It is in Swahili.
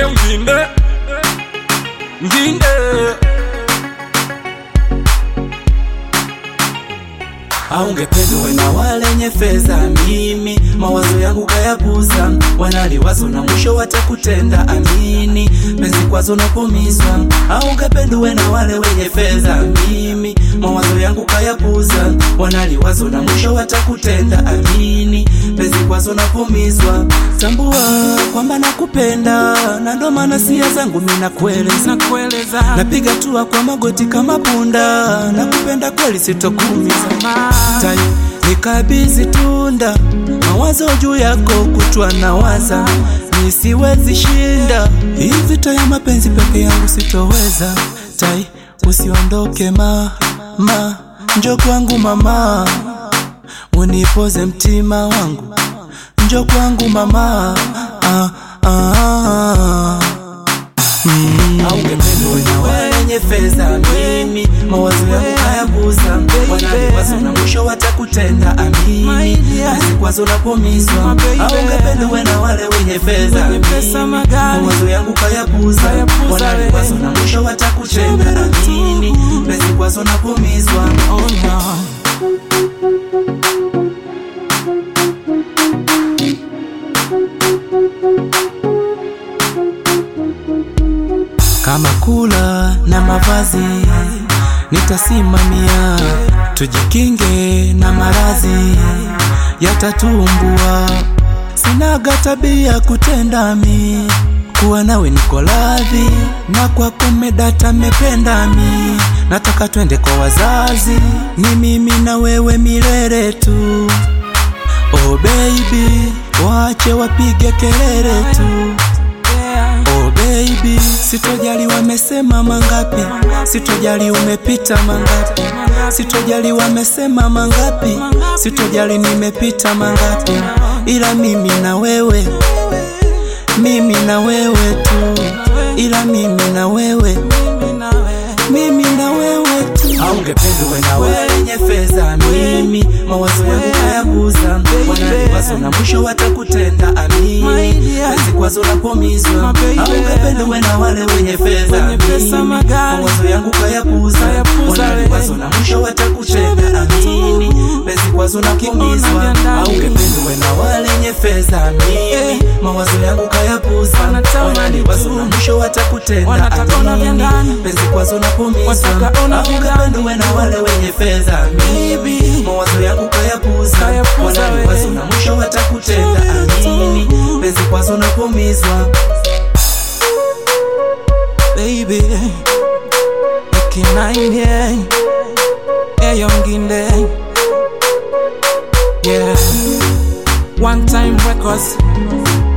eyo nginde nginde aungependwe na walenye fedha, mimi mawazo yangu kayapuza, wanaliwazo na mwisho watakutenda. Amini penzi kwazo napumizwa, aungependwe na wale wenye fedha, mimi mawazo yangu kayapuza, wanaliwazo na mwisho watakutenda. Amini penzi kwazo napumizwa, tambua kwamba nakupenda, na ndo maana sia zangu mimi nakueleza nakueleza napiga tua kwa magoti kama punda, nakupenda kweli, sitokuumiza tai nikabizi tunda mawazo juu yako kutwa na waza nisiwezi shinda hii vita ya mapenzi peke yangu sitoweza tai usiondoke ma ma njo kwangu mama unipoze mtima wangu njo kwangu mama ah, ah, ah. Mm. Aungependwe na wenye fedha, mimi mawazo yangu hayabuza, wanaliwazo na mwisho watakutenda. Amini azikwazo napomizwa, aungependwe na wale wenye fedha, mimi mawazo yangu kayapuza, wanaliwazo na mwisho watakutenda. Amini azikwazo napomizwa, oh no kama kula na mavazi nitasimamia, tujikinge na maradhi yatatumbua. Sinaga tabia kutenda mi kuwa nawe niko radhi, na kwako medata mependa mi, nataka twende kwa wazazi, ni mimi na wewe milele tu. Oh baby, wache wapige kelele tu. Oh baby, sitojali wamesema mangapi, sitojali umepita mangapi, sitojali wamesema mangapi, sitojali nimepita mangapi, ila mimi na wewe, mimi na wewe tu, ila mimi na wewe, mimi na wewe tu. Aungependwe na wenye fedha, mimi mawazo yangu hayabuza, wanaliwazo na mwisho watakutenda. Amini penzi kwazo napomizwa, aungependwe na wale wenye fedha, mimi mawazo yangu kayapuza, wanaliwazo na mwisho watakutenda. Amini penzi kwazo napomizwa, aungependwe na wale wenye fedha, mimi mawazo yangu kayapuza, wanaliwazo na mwisho watakutenda. Amini penzi kwazo napomizwa, aungependwe na wale wenye fedha, mimi mawazo yangu kayapuza, wanaliwazo na mwisho watakutenda. Amini penzi kwazo napomizwa baby Ekinaine Eyo nginde Yeah One time records